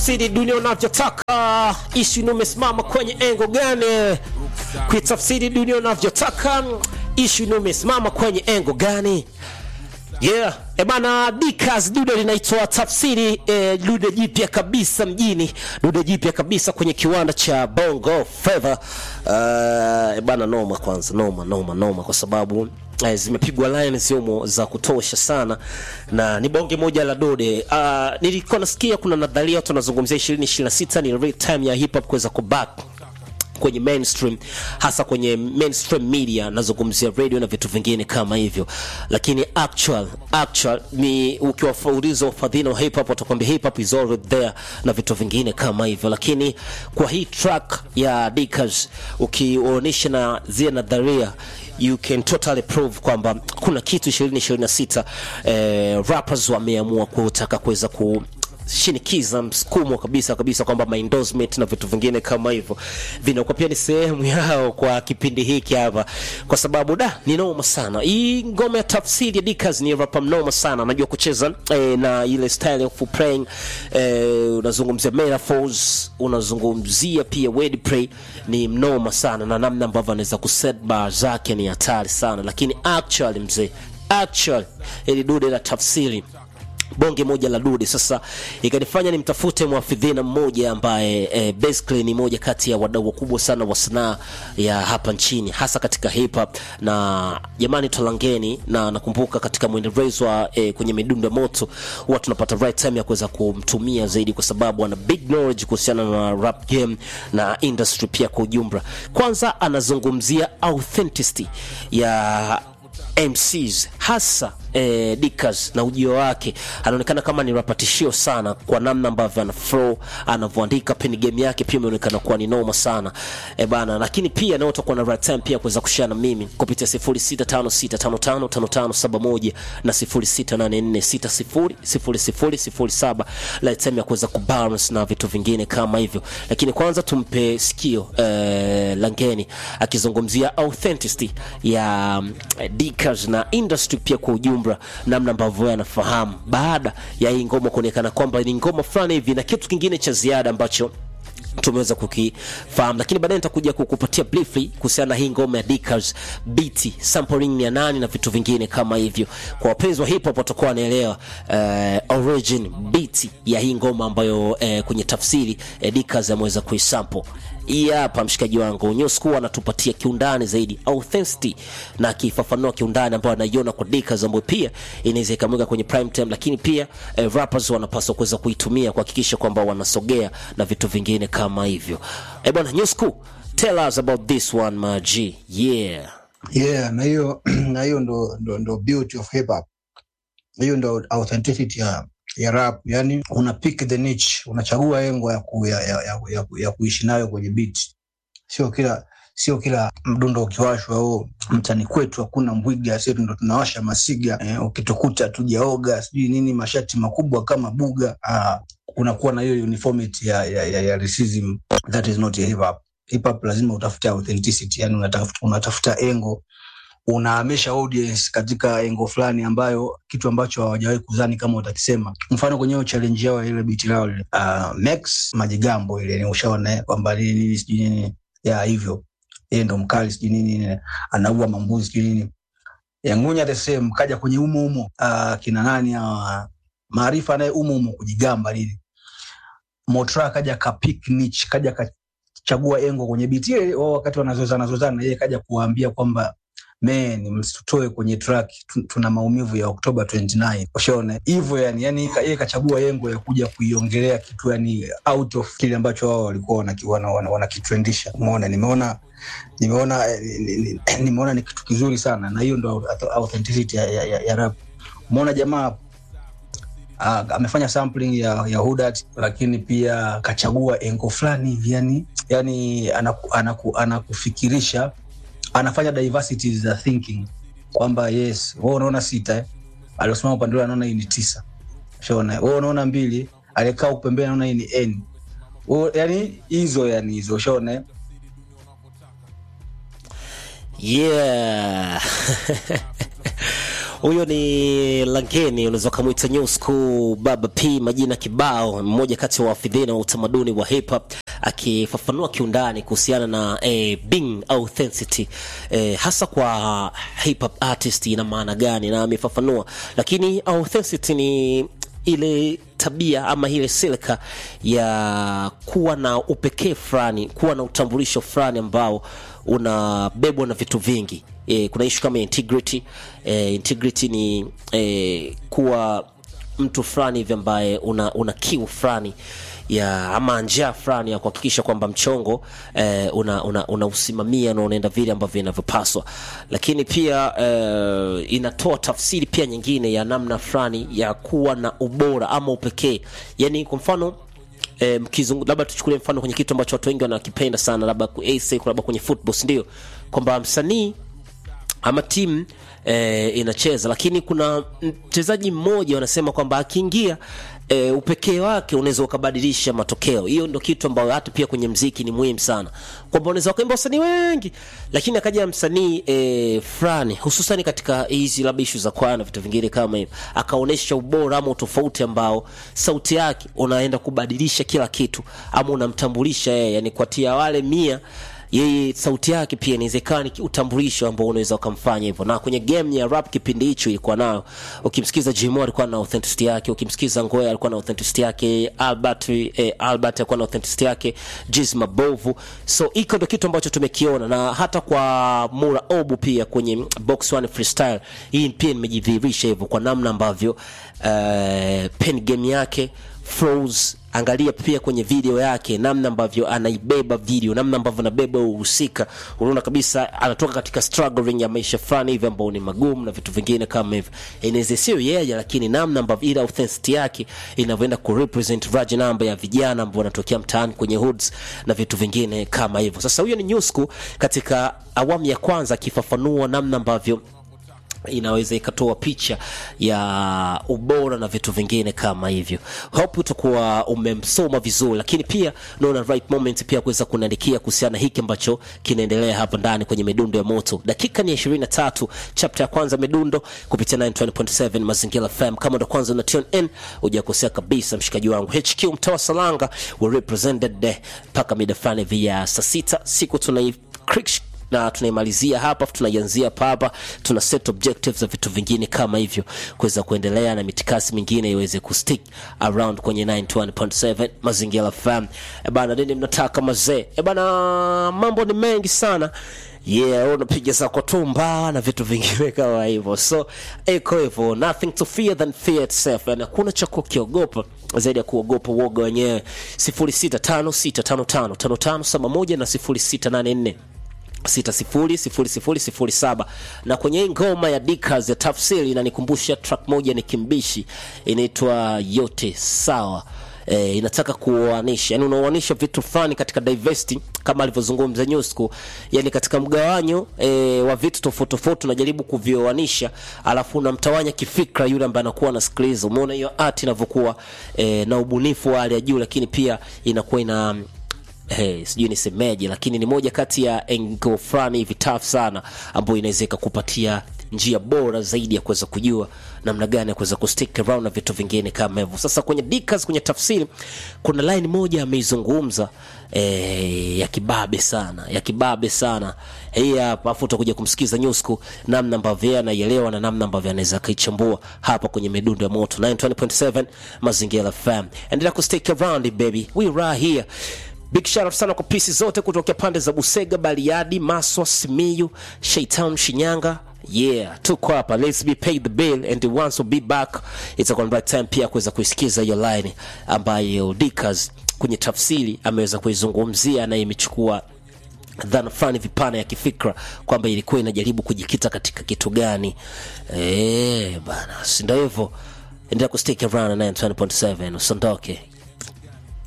kuitafsiri dunia unavyotaka ishu imesimama kwenye engo gani kuitafsiri dunia unavyotaka ishu imesimama kwenye engo gani yeah ebana dikas dude linaitwa tafsiri eh, dude jipya kabisa mjini dude jipya kabisa kwenye kiwanda cha bongo feva uh, ebana noma kwanza noma noma noma kwa sababu eh, zimepigwa lines humo za kutosha sana na ni bonge moja la dode uh, nilikuwa nasikia kuna nadharia watu wanazungumzia 2026 ni real time ya hip hop kuweza kuback kwenye mainstream hasa kwenye mainstream media nazungumzia radio na vitu vingine kama hivyo lakini actual actual ni ukiwafauliza wafadhili wa hip hop watakwambia hip hop is already there na vitu vingine kama hivyo lakini kwa hii track ya Dickers ukionyesha na zile nadharia you can totally prove kwamba kuna kitu 2026 eh, rappers wameamua kutaka kuweza ku shinikiza msukumo kabisa kabisa kwamba maendorsement na vitu vingine kama hivyo vinakuwa pia ni sehemu yao kwa kipindi hiki hapa kwa sababu da ni noma sana hii ngoma ya tafsiri ya Dickers ni rapa mnoma sana anajua kucheza eh, na ile style of playing eh, unazungumzia metaphors unazungumzia pia wordplay ni mnoma sana na namna ambavyo anaweza kuset bar zake ni hatari sana lakini actually mzee actually ili dude la tafsiri bonge moja la dude sasa ikanifanya nimtafute mwafidhina mmoja ambaye eh, basically ni moja kati ya wadau wakubwa sana wa sanaa ya hapa nchini hasa katika hip hop na jamani tolangeni na nakumbuka katika mwendelezo wa eh, kwenye midundo ya moto huwa tunapata right time ya kuweza kumtumia zaidi kwa sababu ana big knowledge kuhusiana na rap game na industry pia kwa ujumla kwanza anazungumzia authenticity ya MCs hasa eh, Dickers na ujio wake anaonekana kama ni rapatishio sana kwa namna ambavyo ana flow anavyoandika peni game yake pia imeonekana kuwa ni noma sana e bana lakini pia nao utakuwa na right time pia kuweza kushare na mimi kupitia 0656555571 na 0684600007 right time ya kuweza kubalance na vitu vingine kama hivyo lakini kwanza tumpe sikio eh, Langeni akizungumzia authenticity ya um, Dickers na industry pia kwa ujumla namna ambavyo anafahamu baada ya hii ngoma kuonekana kwamba ni ngoma fulani hivi na kitu kingine cha ziada ambacho tumeweza kukifahamu lakini baadaye nitakuja kukupatia briefly kuhusiana na hii ngoma ya Dickers beat sampling ni ya nani na vitu vingine kama hivyo kwa wapenzi wa hip hop watakuwa wanaelewa uh, origin beat ya hii ngoma ambayo uh, kwenye tafsiri uh, Dickers ameweza kuisample hii hapa mshikaji wangu Nyosku anatupatia kiundani zaidi authenticity na akifafanua kiundani ambayo anaiona kwa Dickers ambayo pia inaweza ikamweka kwenye prime time, lakini pia eh, rappers wanapaswa kuweza kuitumia kuhakikisha kwamba wanasogea na vitu vingine kama hivyo. Eh bwana Nyosku, tell us about this one my G. Yeah. yeah na hiyo na hiyo ndo, ndo, ndo beauty of hip hop hiyo ndo authenticity ya ya rap yani una pick the niche unachagua engo ya, ku, ya, ya, ya, ya, ya kuishi nayo kwenye beat sio kila sio kila mdundo ukiwashwa au mtani kwetu hakuna mbwiga sio ndo tunawasha masiga eh, ukitukuta tujaoga sijui nini mashati makubwa kama buga ah, unakuwa na hiyo uniformity ya, ya, ya, ya racism that is not hip hop hip hop lazima utafute authenticity yani unatafuta, unatafuta engo unahamisha audience katika engo fulani ambayo kitu ambacho hawajawahi kuzani kama utakisema mfano kwenye hiyo challenge yao ya ile biti lao lile uh, Max majigambo ile ni ushaona eh, kwamba nini nini sijui nini ya hivyo yeye ndo mkali sijui nini nini anaua mambuzi sijui nini yangunya the same kaja kwenye umo umo uh, kina nani hawa maarifa naye umo umo kujigamba nini Motra kaja ka pick niche kaja kachagua engo kwenye biti ile wao wakati wanazozana zozana yeye kaja kuwaambia kwamba men msitoe kwenye track tu- tuna maumivu ya Oktoba 29 ushaona hivyo yani yani ka- yeye kachagua yengo ya kuja kuiongelea kitu yani out of kile ambacho wao walikuwa wanakitwendisha wana, wana, wanakitwendisha. umeona nimeona nimeona eh, ni- ni- nimeona ni kitu kizuri sana na hiyo ndo authenticity ya, ya, ya, ya rap umeona jamaa Uh, amefanya sampling ya, ya Hudat lakini pia kachagua engo fulani hivi yani, yani anaku, anaku, anakufikirisha anafanya diversity za thinking kwamba yes wewe unaona sita eh? aliosimama upande ule anaona hii ni tisa shaona wewe unaona mbili aliyekaa upembeni anaona hii ni n Wewe- yani hizo yani hizo ushaona eh? yeah huyo ni Langeni, unaweza ukamwita New School Baba P, majina kibao, mmoja kati ya wafidhina wa utamaduni wa hip hop akifafanua kiundani kuhusiana na eh, being authenticity eh, hasa kwa hip hop artist ina maana gani, na amefafanua, lakini authenticity ni ile tabia ama ile silka ya kuwa na upekee fulani, kuwa na utambulisho fulani ambao unabebwa na vitu vingi. E, kuna ishu kama integrity. E, integrity ni e, kuwa mtu fulani hivi ambaye una, una kiu fulani ya ama njia fulani ya kuhakikisha kwamba mchongo eh, una, una, unausimamia na unaenda vile ambavyo inavyopaswa, lakini pia eh, inatoa tafsiri pia nyingine ya namna fulani ya kuwa na ubora ama upekee, yani kwa mfano eh, mkizungu labda tuchukulie mfano kwenye kitu ambacho watu wengi wanakipenda sana, labda ku- AC, labda kwenye football, si ndio? Kwamba msanii ama timu e, inacheza lakini kuna mchezaji mmoja wanasema kwamba akiingia e, upekee wake unaweza ukabadilisha matokeo. Hiyo ndo kitu ambayo hata pia kwenye mziki ni muhimu sana, kwamba unaweza ukaimba wasanii wengi, lakini akaja msanii e, fulani hususani katika hizi labda ishu za kwaya na vitu vingine kama hivyo, akaonyesha ubora ama utofauti ambao sauti yake unaenda kubadilisha kila kitu, ama unamtambulisha yeye, yani kwatia wale mia yeye sauti yake pia inawezekana ni utambulisho ambao unaweza ukamfanya hivyo. Na kwenye game ya rap kipindi hicho ilikuwa nayo, ukimsikiza Jimo alikuwa na authenticity yake, ukimsikiza Ngoya alikuwa na authenticity yake, Albert eh, Albert alikuwa na authenticity yake, Jiz Mabovu. So iko ndo kitu ambacho tumekiona, na hata kwa Mura Obu pia kwenye box one freestyle hii pia nimejidhihirisha hivyo kwa namna ambavyo uh, pen game yake flows angalia pia kwenye video yake namna ambavyo anaibeba video namna ambavyo anabeba uhusika unaona kabisa anatoka katika struggling ya maisha fulani hivi ambao ni magumu na vitu vingine kama hivyo inaweza sio yeye lakini namna ambavyo ile authenticity yake inavyoenda ku represent large number ya vijana ambao wanatokea mtaani kwenye hoods na vitu vingine kama hivyo sasa huyo ni Nyusku katika awamu ya kwanza akifafanua namna ambavyo inaweza ikatoa picha ya ubora na vitu vingine kama hivyo. Hope utakuwa umemsoma vizuri, lakini pia naona right moment pia kuweza kuniandikia kuhusiana na hiki ambacho kinaendelea hapa ndani kwenye midundo ya moto. Dakika ni 23, chapter ya kwanza midundo kupitia 920.7 Mazingira FM. Kama ndo kwanza una tune in, hujakosea kabisa, mshikaji wangu HQ mtawa Salanga we represented there mpaka mida fulani vya saa sita siku tunai na tunaimalizia hapa tunaianzia papa tuna set objectives za vitu vingine kama hivyo kuweza kuendelea na mitikasi mingine iweze kustick around kwenye 91.7 mazingira fm e bana nini mnataka mazee e bana mambo ni mengi sana yeah unapiga zako tumba na vitu vingine kama hivyo so iko hivyo nothing to fear than fear itself yani hakuna cha kukiogopa zaidi ya kuogopa uoga wenyewe 0656555571 na 0684 600007 na kwenye hii ngoma ya Dickers ya tafsiri inanikumbusha track moja ni kimbishi inaitwa yote sawa E, inataka kuoanisha yani unaoanisha vitu fulani katika diversity kama alivyozungumza Nyusku yani katika mgawanyo e, wa vitu tofauti tofauti unajaribu kuvioanisha alafu unamtawanya kifikra yule ambaye anakuwa anasikiliza umeona hiyo art inavyokuwa e, na ubunifu wa hali ya juu lakini pia inakuwa ina Hey, sijui nisemeje lakini ni moja kati ya engo fulani hivi tough sana ambayo inaweza ikakupatia njia bora zaidi ya kuweza kujua namna gani ya kuweza kustick around na vitu vingine kama hivyo sasa kwenye dikas kwenye tafsiri kuna line moja ameizungumza eh, ya kibabe sana ya kibabe sana hii hapa afu utakuja kumsikiza nyusku namna ambavyo yeye anaielewa na namna ambavyo anaweza akaichambua hapa kwenye midundo ya moto 920.7 mazingira fm endelea kustick around baby we right here Big shout out sana kwa pisi zote kutokea pande za Busega, Bariadi, Maswa, Simiyu, Shaitan, Shinyanga. Yeah, tuko hapa. Let's be paid the bill and once we'll be back. It's a right time pia kuweza kuisikiza hiyo line ambayo Dickers kwenye tafsiri ameweza kuizungumzia na imechukua dhana fulani vipana ya kifikra kwamba ilikuwa inajaribu kujikita katika kitu gani. Eh, bana, si ndio hivyo? Endelea kustick around na 920.7 usiondoke.